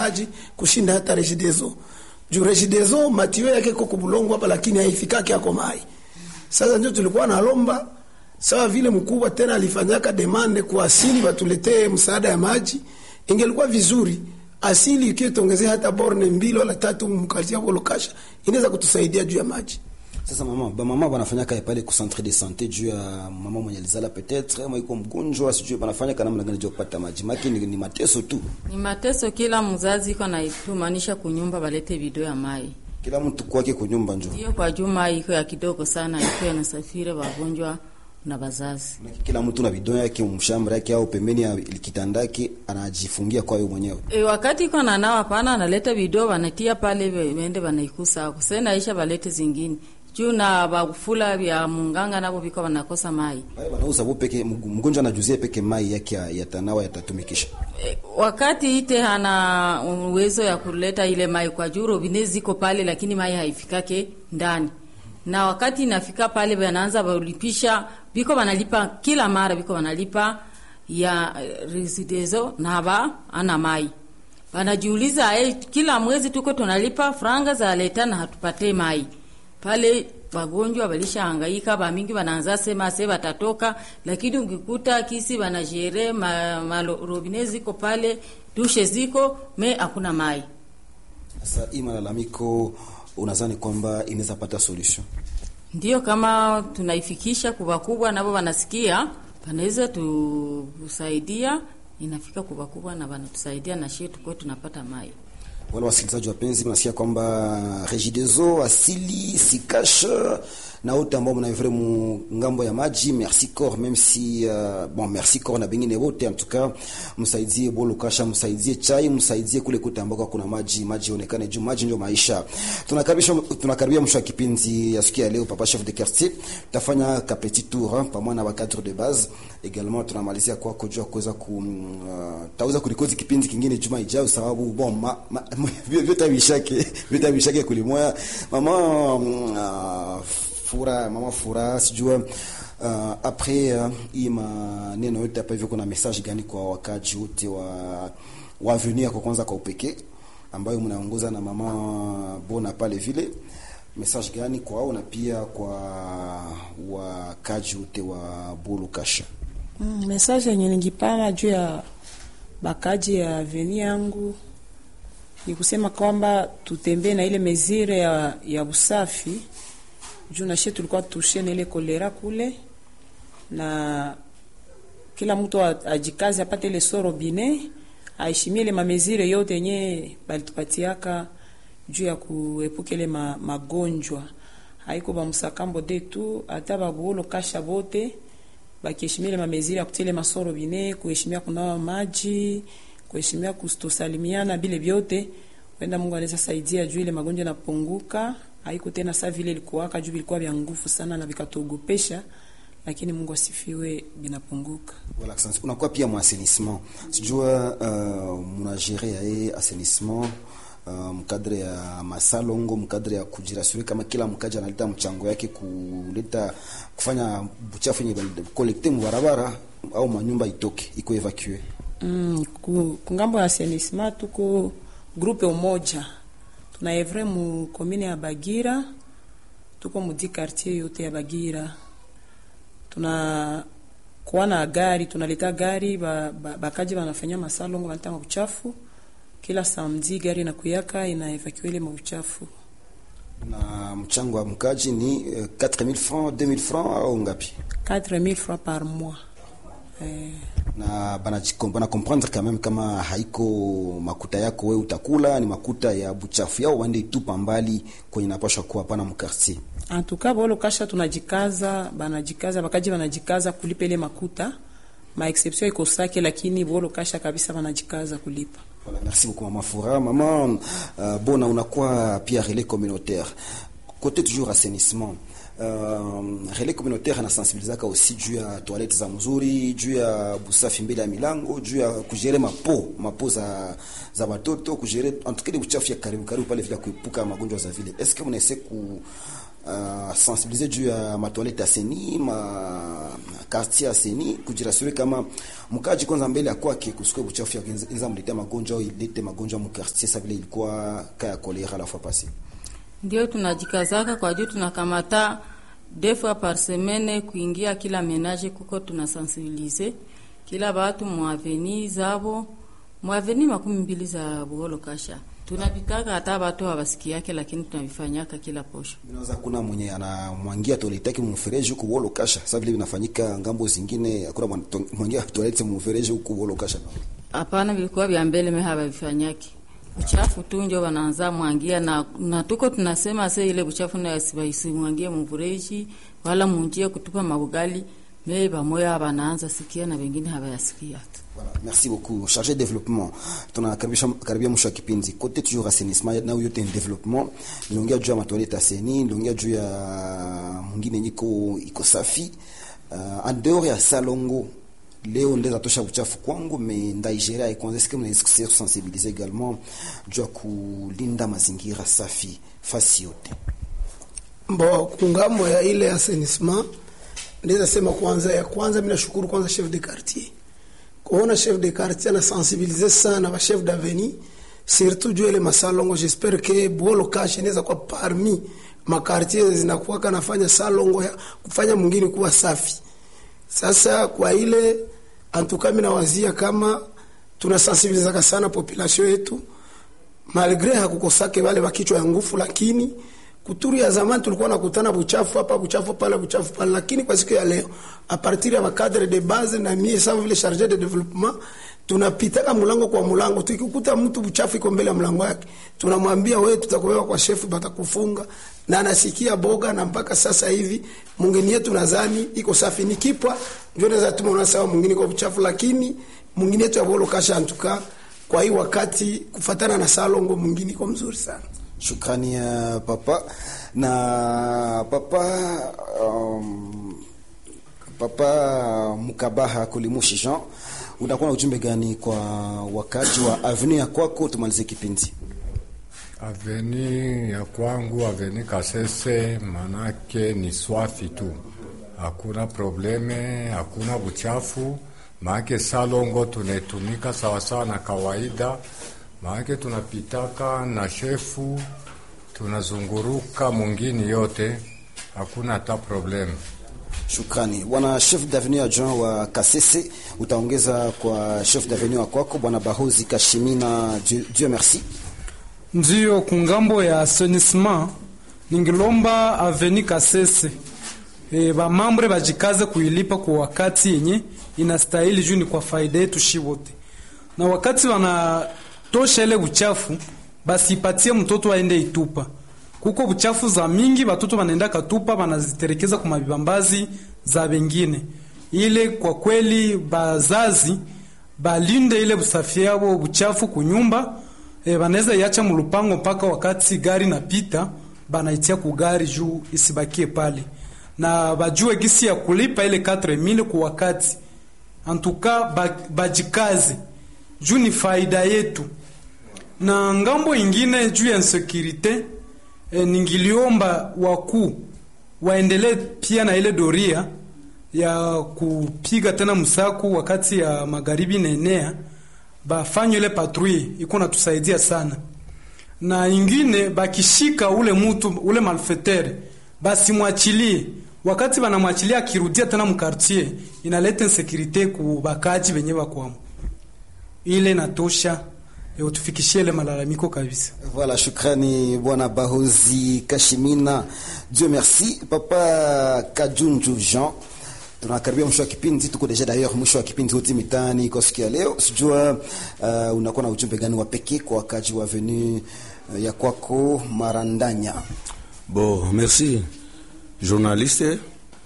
wakaaji kushinda hata Regideso. Juu Regideso matio yake iko kubulongo hapa, lakini haifikaki yako mai. Sasa ndio tulikuwa nalomba sawa vile mkubwa tena alifanyaka demande kwa asili watuletee msaada ya maji, ingelikuwa vizuri asili ikiwa tuongezea hata borne mbili wala tatu mkalia bolokasha inaweza kutusaidia juu ya maji. Sasa mama ba mama wanafanya kae pale ku centre de santé juu ya mama mwenye alizala peut-être ama iko mgonjwa sijui wanafanya kana namna gani juu kupata maji. Maki ni, ni mateso tu. Ni mateso, kila mzazi iko na itumanisha kunyumba balete video ya mai. Kila mtu kwake kunyumba njoo. Hiyo kwa juma iko ya kidogo sana, iko yanasafiri wagonjwa na bazazi. Kila mtu na bidon yake mshamba yake au pembeni ya kitanda yake anajifungia kwa yeye mwenyewe. E, wakati iko na nawa pana analeta video wanatia pale wende wanaikusa ako. Sasa naisha balete zingine. Juu na bakufula vya munganga nabo biko wanakosa mai. Wale wanauza bo peke mgonjwa anajuzie peke mai yake ya, ya tanawa yatatumikisha. E, wakati ite hana uwezo ya kuleta ile mai kwa juu robine ziko pale lakini mai haifikake ndani. Na wakati inafika pale wanaanza walipisha biko wanalipa kila mara biko wanalipa ya residezo na ba ana mai. Wanajiuliza eh, kila mwezi tuko tunalipa franga za leta na hatupate mai. Pale wagonjwa walishahangaika, ba mingi wanaanza sema sasa watatoka, lakini ukikuta kisi wanajere ma, ma robine ziko pale, dushe ziko me hakuna mai. Sasa hii malalamiko unadhani kwamba inaweza pata solution? Ndio, kama tunaifikisha kubwa kubwa, nabo wanasikia, wanaweza tusaidia, inafika kubwa kubwa na wanatusaidia na shie tuko tunapata mai. Wale wasikilizaji wapenzi, mnasikia kwamba Regideso, Asili, Sikash na wote ambao mnavre mu ngambo ya maji, merci corps même si uh, bon merci corps na bengine wote en tout cas, msaidie bolo kasha, msaidie chai, msaidie kule kote ambako kuna maji, maji onekane juu, maji ndio maisha. Tunakaribisha tunakaribia mwisho wa kipindi ya siku ya leo, papa chef de quartier, tutafanya ka petit tour pamoja na ba cadre de base également, tunamalizia kwa kujua kuweza ku uh, tauza kulikodi kipindi kingine juma ijayo, sababu bon ma, ma, vyote vishake vyote vishake kulimoya mama uh, fura mama fura sijua uh, après uh, hii maneno yote hapa hivyo, kuna message gani kwa wakaji wote wa wa avenir kwa kwanza kwa upekee ambayo mnaongoza na mama Bona pale vile, message gani kwao na pia kwa wakaji wote wa Bulu Kasha? Mm, message yenye ningipana juu ya bakaji ya avenir yangu ni kusema kwamba tutembee na ile mezire ya, ya usafi juu nashe tulikuwa tushe na ile kolera kule, na kila mtu ajikazi apate ile soro bine aheshimie ile mamezire yote yenye balitupatiaka juu ya kuepuka ile ma, magonjwa haiko bamusakambo de tu hata babuolo kasha bote bakiheshimia ile mamezire ya kutia ile masoro bine, kuheshimia kunawa maji, kuheshimia kustosalimiana, bile vyote wenda Mungu anaweza saidia juu ile magonjwa napunguka haiko tena saa vile ilikuwaka juu vilikuwa vya nguvu sana na vikatuogopesha, lakini Mungu asifiwe, vinapunguka. Voilà, asante. Unakuwa pia mwa assainissement, sijua uh, mnagere yaye assainissement uh, mkadre ya masalongo mkadre ya kujirasuri kama kila mkaja analeta mchango yake kuleta kufanya buchafu yenye kolekte mubarabara au manyumba itoke iko evacue. Mm, ku, kungambo ya assainissement tuko grupe umoja tuna evre mu komine ya Bagira, tuko mudi quartier yote ya Bagira. Tuna kuwa na gari, tunaleta gari ba, ba, bakaji banafanya masalongo banaleta mauchafu kila samedi, gari inakuyaka ina evacue ile mauchafu. Na mchango wa mkaji ni uh, 4000 francs 2000 francs au ngapi? 4000 francs par mois eh na bana bana comprendre quand même kama haiko makuta yako wewe utakula, ni makuta ya buchafu yao wande itupa mbali kwenye napasha kuwa pana mkartier. En tout cas bolo kasha tunajikaza, banajikaza bakaji banajikaza kulipa ile makuta, ma exception iko sake, lakini bolo kasha kabisa banajikaza kulipa. Voilà, merci beaucoup mama Fura. Mama uh, Bona unakuwa pia relais communautaire. Côté toujours assainissement. uh, relais communautaire anasensibilizaka aussi juu ya toilette za mzuri juu ya busafi mbele ya milango juu ya kujere mapo mapo za za watoto kujere antukile uchafu ya karibu karibu pale vile kuepuka magonjwa za vile est-ce que mnaese ku uh, sensibiliser juu ya matoilette aseni ma quartier aseni kujirasure kama mkaji kwanza mbele ya kwake kusikwe uchafu ya inza mletea magonjwa au ilete magonjwa mu quartier sa vile ilikuwa kaya kolera la fois passée ndio tunajikazaka kwa juu tunakamata deux fois par semaine kuingia kila menage kuko tunasensibilize kila batu mwaveni zabo mwaveni makumi mbili za buholo kasha tunapitaka hata batu hawasikiake lakini tunavifanyaka kila posho Inaweza kuna mwenye anamwangia toilette yake mfereji huku wolo kasha. Sasa vile vinafanyika ngambo zingine, hakuna mwana- to- mwangia toilette mfereji huku wolo kasha. hapana vilikuwa vya mbele me havavifanyaki uchafu tu njo wanaanza mwangia na, na tuko tunasema se ile uchafu nayasibaisi mvureji wala munjie kutupa mabugali me bamoya banaanza sikia na wengine hawayasikia tu Voilà, merci beaucoup. Chargé de développement. Tunakaribisha karibia mwisho wa kipindi. Kote toujours assainissement na yote ni development. Niliongea juu ya matoilette aseni, niliongea juu ya mwingine niko iko safi. Uh, en dehors ya salongo leo ndeza tosha uchafu kwangu me ndaigeria ikwanza sikia mnaweza kusensibiliser également juu ya kulinda mazingira safi fasi yote. Bo kungambo ya ile assainissement ndeza sema kwanza ya kwanza mimi nashukuru kwanza chef de quartier. Kuona chef de quartier ana sensibiliser sana ba chef d'avenue surtout juu ile masalongo j'espère que Bolo Cash inaweza kuwa parmi makartier zinakuwa kanafanya salongo ya kufanya mwingine kuwa safi. Sasa kwa ile antuka mimi nawazia kama tunasensibilizaka sana population yetu malgre hakukosake wale wakichwa ya nguvu, lakini kuturu ya zamani tulikuwa nakutana buchafu hapa buchafu pale buchafu pale, lakini kwa siku ya leo a partir ya makadre de base na mie sawa vile charge de development tunapitaka mlango kwa mlango, tukikuta mtu buchafu iko mbele ya mlango yake tunamwambia wewe, tutakubeba kwa shefu, batakufunga na anasikia boga, na mpaka sasa hivi mungeni yetu nadhani iko safi, ni kipwa ndio naweza tuma una sawa mwingine kwa buchafu, lakini mwingine yetu ya bolo kasha antuka kwa hii wakati kufatana na salongo mwingine iko mzuri sana. Shukrani ya papa na papa um, papa Mukabaha Kulimushi Jean, unakuwa na ujumbe gani kwa wakaji wa avenue ya kwako? Tumalize kipindi. Aveni ya kwangu aveni Kasese, manake ni swafi tu, hakuna probleme, hakuna buchafu. Maake salongo tunaitumika sawasawa na kawaida, maake tunapitaka na shefu, tunazunguruka mungini yote, hakuna hata probleme. Shukrani bwana chef d'avenue adjoint wa Kasese, utaongeza kwa chef d'avenue wa kwako bwana Bahozi Kashimina. Dieu, Dieu merci. Ndiyo, kungambo ya assainissement ningilomba aveni Kasese e, bamambre bajikaze kuilipa kwa wakati yenye inastahili juu ni kwa faida yetu shi wote, na wakati wanatosha ile uchafu basi ipatie mtoto aende itupa. Kuko uchafu za mingi batoto banaenda katupa banaziterekeza kwa mabibambazi za bengine. Ile kwa kweli bazazi balinde ile usafi yabo uchafu kunyumba e, banaweza iacha mulupango mpaka wakati gari napita banaitia ku gari juu isibakie pale, na bajue gisi ya kulipa ile 4000 kwa wakati. Antuka ba, bajikaze juu ni faida yetu. Na ngambo ingine juu ya insecurite e, ningiliomba wakuu waendelee pia na ile doria ya kupiga tena msaku wakati ya magharibi naenea bafanye ile patrouille iko natusaidia sana, na ingine bakishika ule mutu ule malfetere basi mwachilie. Wakati banamwachilia akirudia tena mkartier, inaleta insekurite ku bakaji benye bakwamo. Ile natosha e, utufikishie ile malalamiko kabisa. Voilà, shukrani bwana Bahozi Kashimina. Dieu merci. Papa Kajunju Jean. Tunakaribia mwisho wa kipindi, tuko deja d'ailleurs mwisho wa kipindi hoti mitani kwa siku ya leo. Sijua uh, unakuwa na ujumbe gani wa pekee kwa wakaji wa avenue uh, ya kwako Marandanya? Bon, merci journaliste.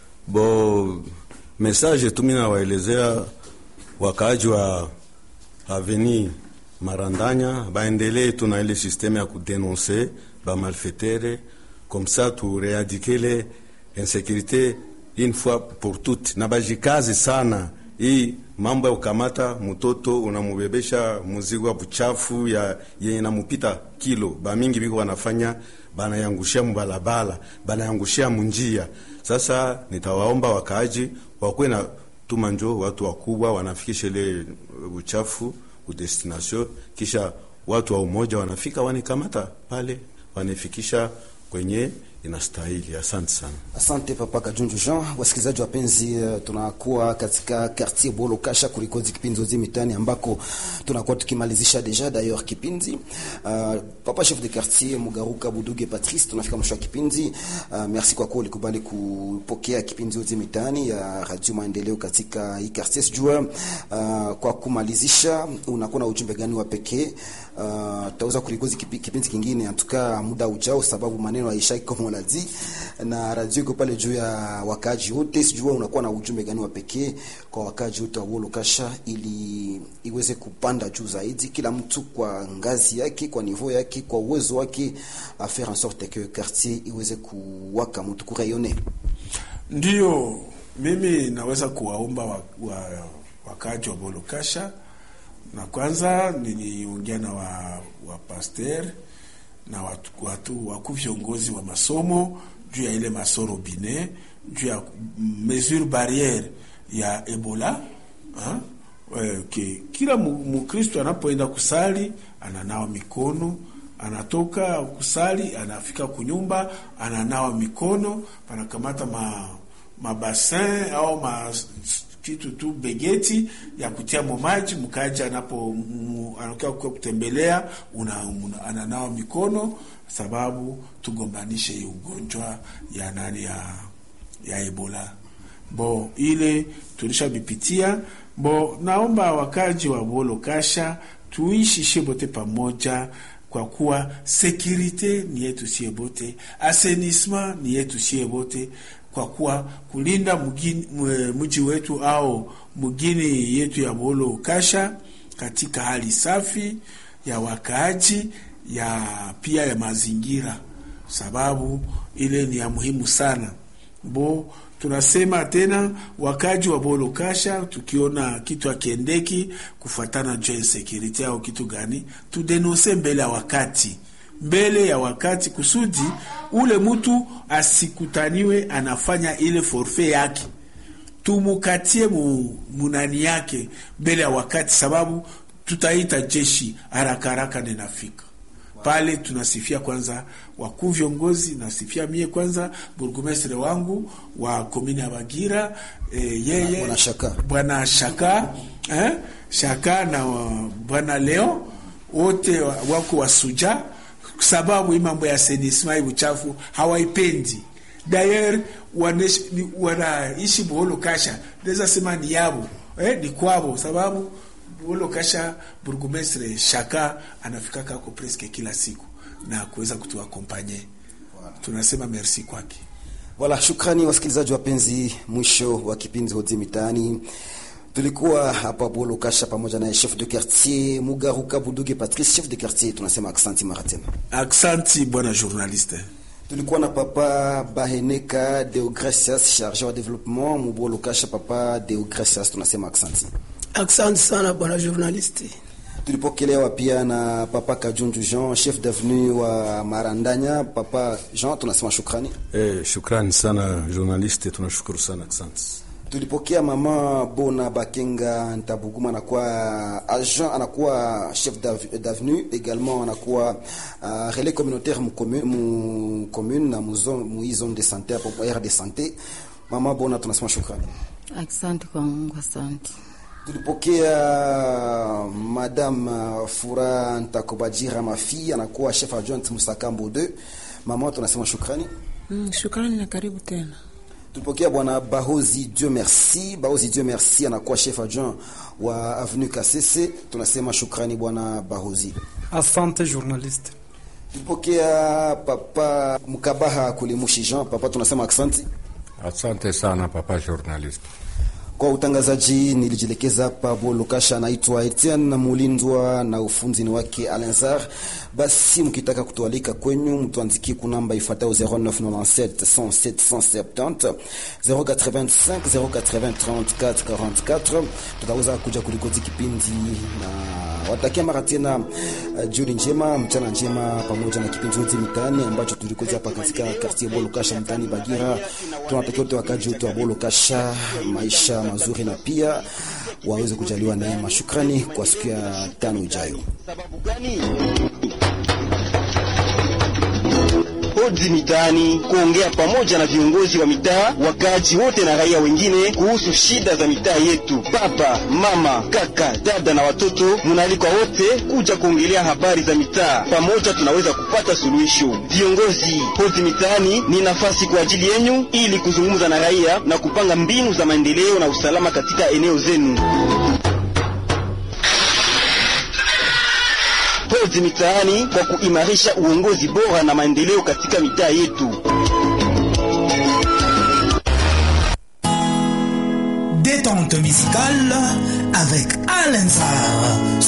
Bon, message tu mimi nawaelezea wakaaji wa aveni Marandanya baendelee tu na ile systeme ya kudenonse ba malfaitere comme ça tu réadikele insécurité une fois pour toutes, na bajikazi sana hii mambo ya kukamata mtoto unamubebesha muzigo wa buchafu ya yenye namupita kilo, bamingi biko wanafanya banayangushia mubalabala, banayangushia munjia. Sasa nitawaomba wakaaji wakuwe na tuma njo watu wakubwa wanafikisha ile uchafu ku destination, kisha watu wa umoja wanafika wanikamata pale wanifikisha kwenye inastahili. Asante sana. Asante Papa Kajunju Jean. Wasikilizaji wapenzi, uh, tunakuwa katika quartier Bolo Kasha kulikozi kipindi zote mitani ambako tunakuwa tukimalizisha deja d'ailleurs kipindi. Uh, Papa chef de quartier Mugaruka Buduge Patrice, tunafika mwisho wa kipindi. Uh, merci kwa kuwa ulikubali kupokea kipindi zote mitani ya Radio Maendeleo katika hii quartier. Sijua uh, kwa kumalizisha unakuwa na ujumbe gani wa pekee? Uh, tutaweza kulikozi kipi, kipindi kingine atuka muda ujao, sababu maneno haishaki kama unadi na radio iko pale juu ya wakaji wote. Sijua unakuwa na ujumbe gani wa pekee kwa wakaji wote wa Wolo Kasha ili iweze kupanda juu zaidi, kila mtu kwa ngazi yake, kwa niveau yake, kwa uwezo wake, a faire en sorte que quartier iweze kuwaka mtu kurayone. Ndiyo, mimi naweza kuwaomba wa, wa, wakaji wa Wolo Kasha na kwanza niliongea na wa, wa pasteur na watu, watu waku viongozi wa masomo juu ya ile masoro bine juu ya mesure barriere ya Ebola ha? E, ke, kila Mkristo anapoenda kusali ananawa mikono, anatoka kusali anafika kunyumba ananawa mikono, panakamata ma mabasin au ma kitu tu begeti ya kutia momaji mkaja anapo anakia kutembelea una, una, ananawa mikono sababu tugombanishe hii ugonjwa ya nani ya ya Ebola bo ile tulishabipitia bo. Naomba wakaji wa Bolo Kasha tuishi shebote pamoja kwa kuwa sekurite ni yetu sie bote, asenisma ni yetu sie bote kwa kuwa kulinda mji wetu au mgini yetu ya Bolo Kasha katika hali safi ya wakaaji ya pia ya mazingira, sababu ile ni ya muhimu sana bo. Tunasema tena wakaji wa Bolo Kasha, tukiona kitu akiendeki kufuatana juu ya insecurity au kitu gani, tudenonse mbele ya wakati mbele ya wakati kusudi ule mtu asikutaniwe anafanya ile forfe yake, tumukatie mu, munani yake mbele ya wakati, sababu tutaita jeshi haraka haraka ninafika pale. Tunasifia kwanza wakuu viongozi, nasifia mie kwanza burgomestre wangu wa komini ya Bagira e, yeye Bwana Shaka, bwana Shaka eh, Shaka na bwana Leo wote wako wasuja sababu hii mambo ya senisma hii uchafu hawaipendi. Dayer wanaishi Bolo Kasha, naweza sema ni yabo eh, ni kwabo, sababu Bolo Kasha burgomestre Shaka anafika kako preske kila siku na kuweza kutuakompanye. Tunasema merci kwake. Wala shukrani wasikilizaji wapenzi, mwisho wa kipindi Hodi Mitaani. Tulikuwa hapa Bolo Kasha pamoja na chef de quartier Mugaruka Buduge Patrice, chef de quartier. Tunasema aksanti mara tena, aksanti bwana journaliste. Tulikuwa na papa Baheneka Deogracias, charge wa development mu Bolo Kasha. Papa Deogracias, tunasema aksanti, aksanti sana bwana journaliste. Tulipokelewa pia na papa Kajunju Jean, chef d'avenue wa Marandanya. Papa Jean, tunasema shukrani. Eh, shukrani sana journaliste, tunashukuru sana aksanti. Tulipokea mama Bona Bakenga Ntabuguma, anakuwa agent, anakuwa chef d'avenue également, anakuwa uh, relais communautaire mu commune na mu zone de santé hapo aire de santé. Mama Bona, tunasema shukrani, asante kwa Mungu, asante. Tulipokea madame Fura Ntakobajira Mafi, anakuwa chef adjoint Musakambo 2. Mama, tunasema shukrani. Mm, shukrani na karibu tena. Tulipokea bwana Bahozi Dieu merci. Bahozi Dieu merci anakuwa chef adjoint wa avenue Kasese. Tunasema shukrani bwana Bahozi. Asante journaliste. Tulipokea papa Mkabaha Kulimushi Jean. Papa, tunasema asante. Asante sana papa journaliste. Kwa utangazaji nilijielekeza hapa Bolokasha, anaitwa Etienne Mulindwa na ufunzi ni wake Alenzar. Basi mkitaka kutualika kwenyu, mtuandikie kunamba ifuatayo 0997 107 170 085 080 34 44. Tutaweza kuja kulikoti kipindi na watakia mara tena uh, jioni njema, mchana njema, pamoja na kipindi chote mitaani ambacho tulikoja hapa katika quartier Bolokasha mtaani Bagira. Tunatakia wote wakaji wote wa Bolokasha maisha mazuri na pia waweze kujaliwa neema. Shukrani kwa siku ya tano ijayo. Hodi mitaani kuongea pamoja na viongozi wa mitaa, wakaaji wote na raia wengine kuhusu shida za mitaa yetu. Baba, mama, kaka, dada na watoto, munaalikwa wote kuja kuongelea habari za mitaa. Pamoja tunaweza kupata suluhisho. Viongozi, hodi mitaani ni nafasi kwa ajili yenyu ili kuzungumza na raia na kupanga mbinu za maendeleo na usalama katika eneo zenu. Hodi mitaani kwa kuimarisha uongozi bora na maendeleo katika mitaa yetu. Détente musicale avec Alain Sarr